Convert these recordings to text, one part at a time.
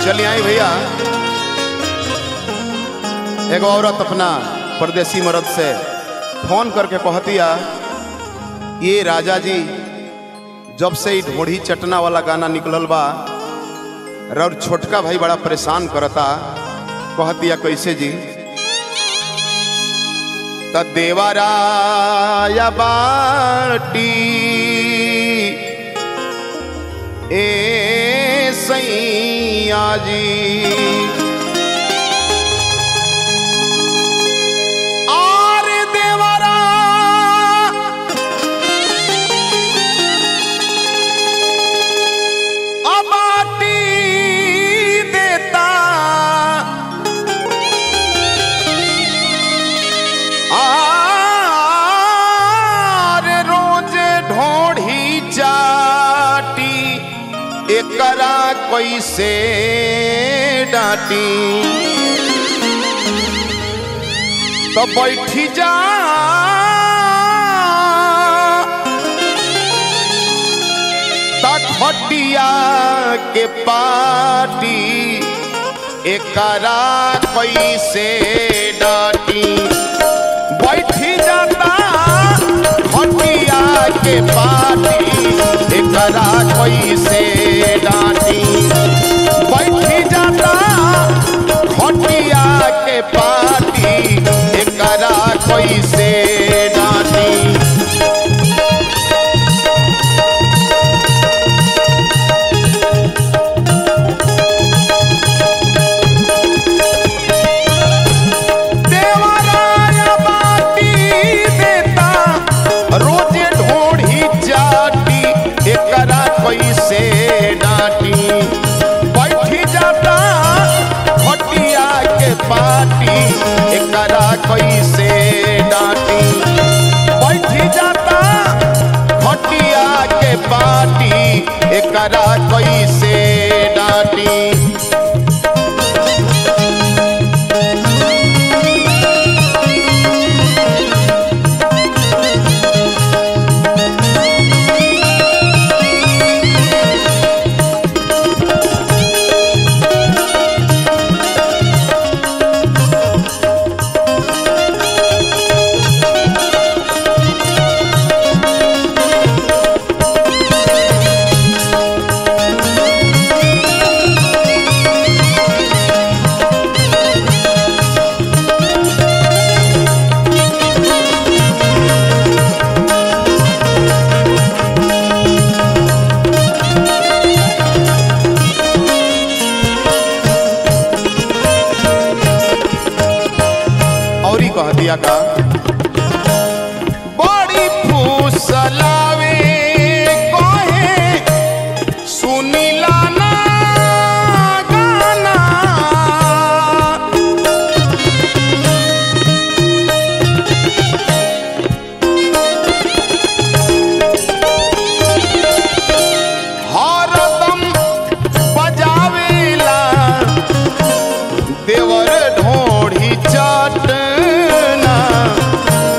चलिए आई भैया एगो औरत अपना परदेसी मर्द से फोन करके कहतिया ये राजा जी जब से ई ढोढ़ी चटना वाला गाना निकलल बा और छोटका भाई बड़ा परेशान करता कहतिया कैसे जी त देवराया बाटी ए सैया जी आर देवरा अबाटी देता आर रोज ढोढ़ी चाटी एकरा कैसे डांटी तो बैठी जा खटिया के पाटी एकरा कैसे डांटी बैठी जाता खटिया के पाटी एकरा कैसे डांटी बैठी जाता खटिया के पाटी एकरा कैसे डांटी देवराया बाटी देता रोजे ढोढ़ी चाटी एकरा कैसे डांटी बैठी जाता खटिया के पाटी एकरा कैसे डांटी बैठी जाता खटिया के पाटी एकरा कैसे डांटी और ही कह दिया का बड़ी फूसलावे कहे सुनीला ना गाना हरदम बजावेला देवर ढोढ़ी चटना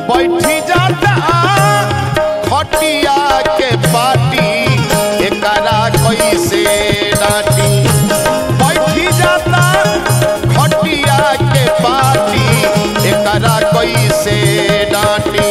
बैठी जाता खटिया के पाटी एकरा कैसे डांटी बैठी जाता खटिया के पाटी एकरा कैसे डांटी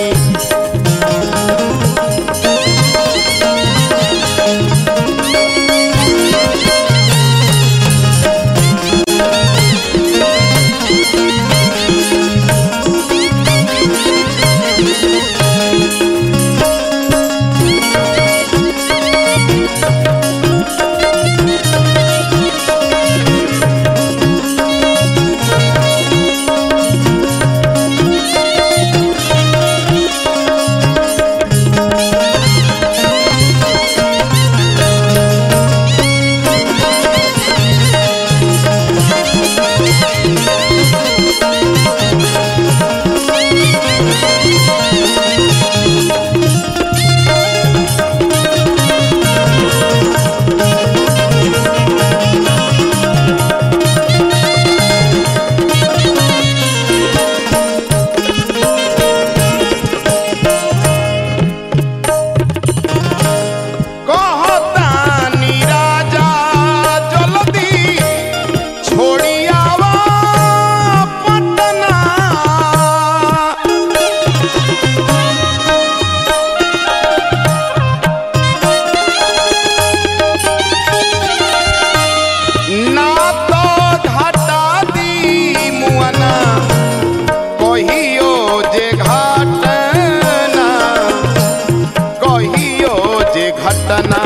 कहतानी राजा जल्दी छोड़ी आवा पटना ना तो घाटा दी मुअना कहियो जे घाटना कहियो जे घटना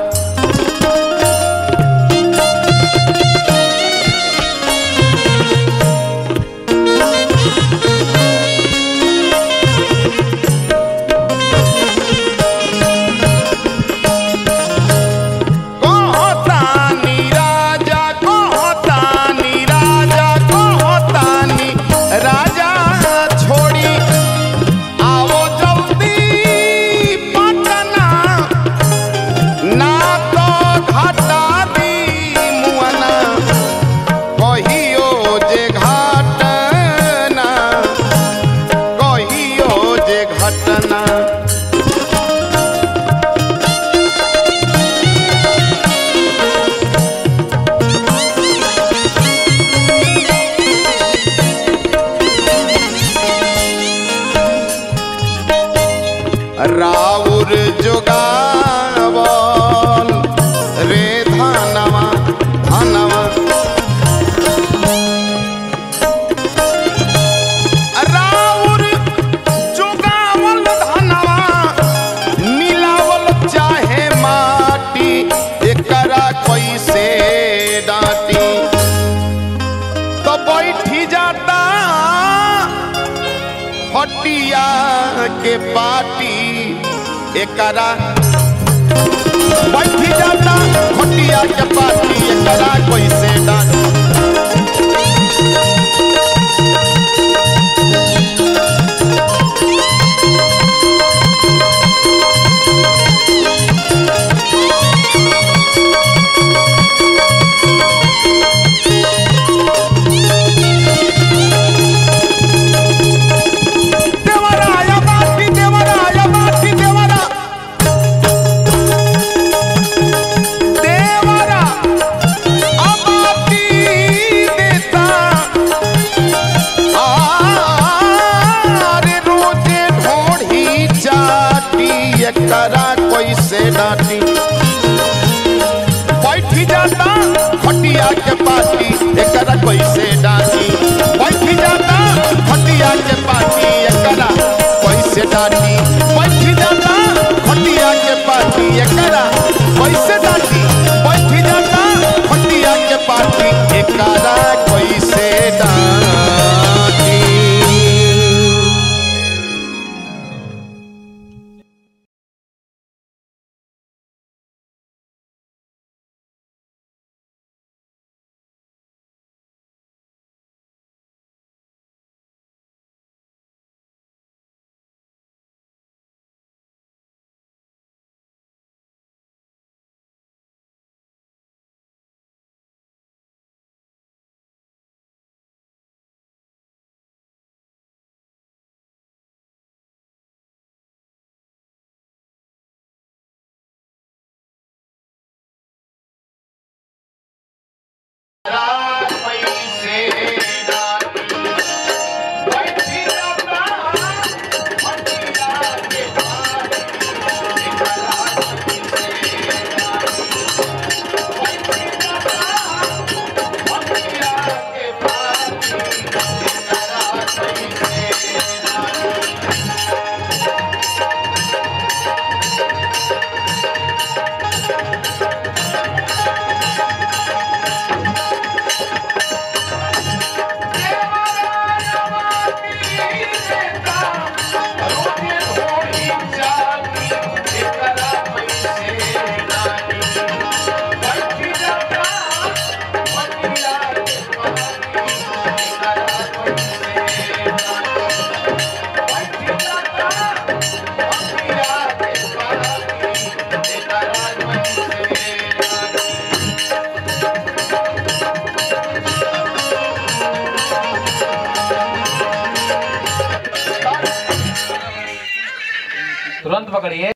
कहतानी राजा कहतानी राजा कहतानी राजा छोड़ी आओ जल्दी पटना ना तो घाटा दी मुअना कहियो जे घाटना कहियो जे घटना राउर जोगावल रे धनवा धनवा राउर जोगावल धनवा मिलावल चाहे माटी एकरा कैसे डांटी तो बैठी जाता हटिया के पाटी एकरा बैठी जाता हटिया के पाटी एकरा कैसे डांटी देवराया बाटी देवराया बाटी देवरा देवरा अबाटी देता आरे रोजे ढोढ़ी चाटी एकरा कैसे डांटी बैठी जाता खटिया के पाटी एकरा कैसे डांटी बैठी जाता खटिया के पाटी एकरा कैसे डांटी बैठी जाता खटिया के पाटी एकरा कैसे डांटी बैठी जाता खटिया के पाटी एकरा कैसे डांटी तुरंत पकड़िए